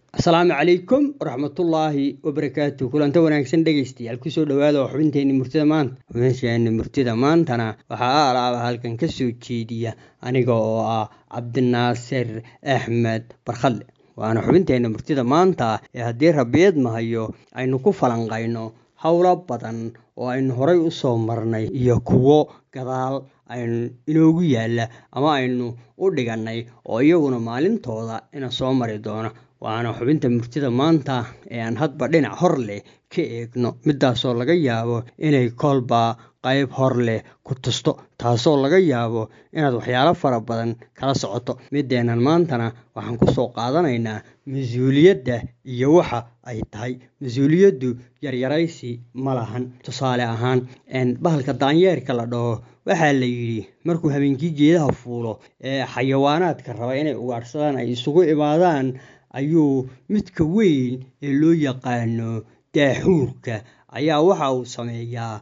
asalaamu calaykum waraxmatullaahi wabarakaatu kulanta wanaagsan dhegaystayaal kusoo dhawaada oo xubinteenni murtida maanta xubinteeni murtida maantana waxaa aalaaba halkan ka soo jeediya aniga oo ah cabdinaasir axmed barkhadle waana xubinteenna murtida maanta ee haddii rabiyeed mahayo aynu ku falanqayno howlo badan oo aynu horay u soo marnay iyo kuwo gadaal aynu inoogu yaalla ama aynu u dhigannay oo iyaguna maalintooda ina soo mari doono waana xubinta murtida maanta ee aan hadba dhinac hor leh ka eegno midaasoo laga yaabo inay kolba qayb hor leh ku tusto taasoo laga yaabo inaad waxyaalo fara badan kala socoto mideennan maantana waxaan kusoo qaadanaynaa mas-uuliyadda iyo waxa ay tahay mas-uuliyaddu yaryaraysi ma lahan tusaale ahaan bahalka daanyeerka la dhaho waxaa la yidhi markuu habeenkii geedaha fuulo ee xayawaanaadka raba inay ugaadhsadaan ay isugu imaadaan ayuu midka weyn ee loo yaqaano daaxuurka ayaa waxa uu sameeyaa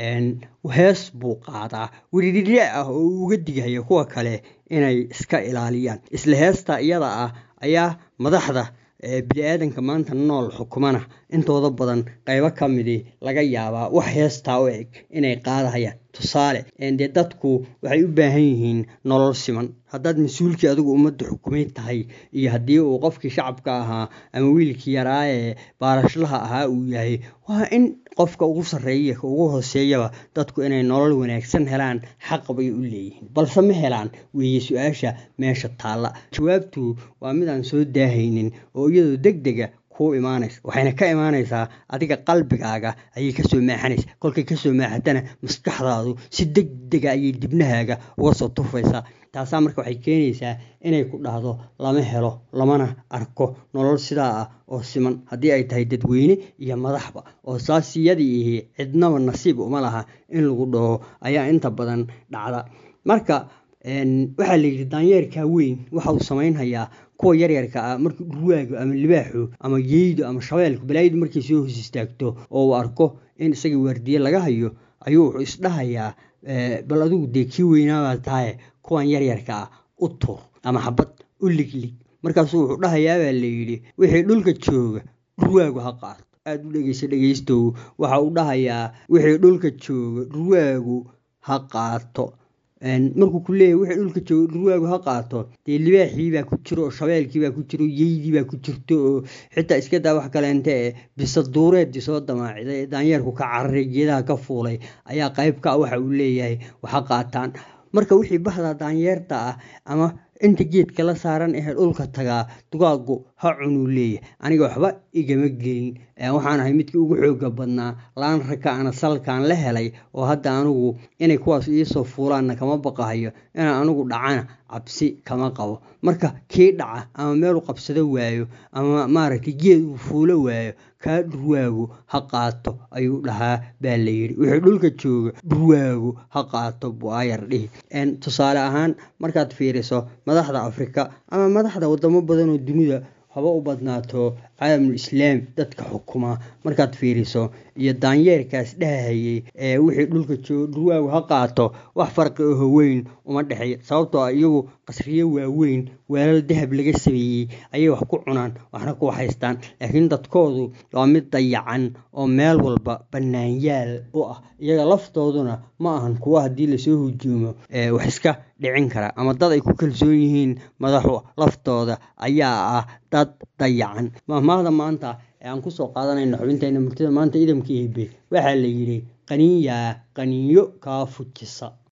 hees buu qaadaa wiridhidhe ah oo uu uga digaya kuwa kale inay iska ilaaliyaan isla heesta iyada ah ayaa madaxda bini-aadanka maanta nool xukumana intooda badan qaybo ka midi laga yaabaa wax heestaa u eg inay qaadahayaan tusaale dee dadku waxay u baahan yihiin nolol siman haddaad mas-uulkii adigu ummadda xukumay tahay iyo haddii uu qofkii shacabka ahaa ama wiilkii yaraa ee baarashlaha ahaa uu yahay waa in qofka ugu sarreeya ka ugu hooseeyaba dadku inay nolol wanaagsan helaan xaq bay u leeyihiin balse ma helaan weeye su-aasha meesha taalla jawaabtu waa mid aan soo daahaynin oo iyadoo deg dega kuu imaanaysa waxayna ka imaanaysaa adiga qalbigaaga ayay kasoo maaxanaysa kolkay kasoo maaxatana maskaxdaadu si deg dega ayay dibnahaaga uga soo tufaysaa taasaa marka waxay keenaysaa inay ku dhahdo lama helo lamana arko nolol sidaa ah oo siman haddii ay tahay dadweyne iyo madaxba oo saasiyadii ihi cidnaba nasiib uma laha in lagu dhaho ayaa inta badan dhacda marka waxaa la yidhi daanyeerkaa weyn waxa uu samaynhayaa kuwa yaryarka ah markii dhurwaagu ama libaaxu ama yeydu ama shabeelku balaayidu markay soo hos istaagto oo uu arko in isagii waardiye laga hayo ayuu wuxuu isdhahayaa bal adigu dee kii weynaabaad tahay kuwan yaryarka ah u tuur ama xabad u liglig markaasuu wuxuu dhahayaabaa la yidhi wixii dhulka jooga dhurwaagu ha qaato aada u dhegeysa dhegeystow waxa uu dhahayaa wixii dhulka jooga dhurwaagu ha qaato markuu ku leeyahy wixii dhulka jooga dhurwaagu ha qaato dee libaaxii baa ku jiro oo shabeelkii baa ku jiro yeydii baa ku jirto oo xitaa iska daa wax kaleente ee bisaduureeddii soo damaaciday ee daanyeerku ka cararay geedaha ka fuulay ayaa qayb ka ah waxa uu leeyahay waxa qaataan marka wixii bahda daanyeerta ah ama inta geedka la saaran ee dhulka tagaa dugaagu ha cunuu leeyahay aniga waxba igama gelin waxaan ahay midkii ugu xooga badnaa laan rakaana salkaan la helay oo hadda anigu inay kuwaas iisoo fuulaanna kama baqahayo inaan anigu dhacana cabsi kama qabo marka kii dhaca ama meelu qabsado waayo ama maaragtay geed uu fuulo waayo kaa dhurwaagu ha qaato ayuu dhahaa baa la yidhi wixii dhulka jooga dhurwaagu ha qaato buayar dhihi tusaale ahaan markaad fiiriso madaxda afrika ama madaxda wadamo badan oo dunida haba u badnaato caalamul islaam dadka xukuma markaad fiiriso iyo daanyeerkaas dhahahayey ee wixii dhulka jooga dhurwaagu ha qaato wax farqi oho weyn uma dhexeeya sababtoo ah iyagu qasriyo waaweyn weelal dahab laga sameeyey ayay wax ku cunaan waxna ku haystaan laakiin dadkoodu waa mid dayacan oo meel walba bannaanyaal u ah iyaga laftooduna ma ahan kuwa haddii lasoo hujuumo wax iska dhicin kara ama dad ay ku kalsoon yihiin madaxu laftooda ayaa ah dad dayacan mahmaahda maanta ee aan kusoo qaadanayno xubinteenna murtida maanta idamka eebe waxaa la yidhi qaniinyaa qaniinyo kaa fujisa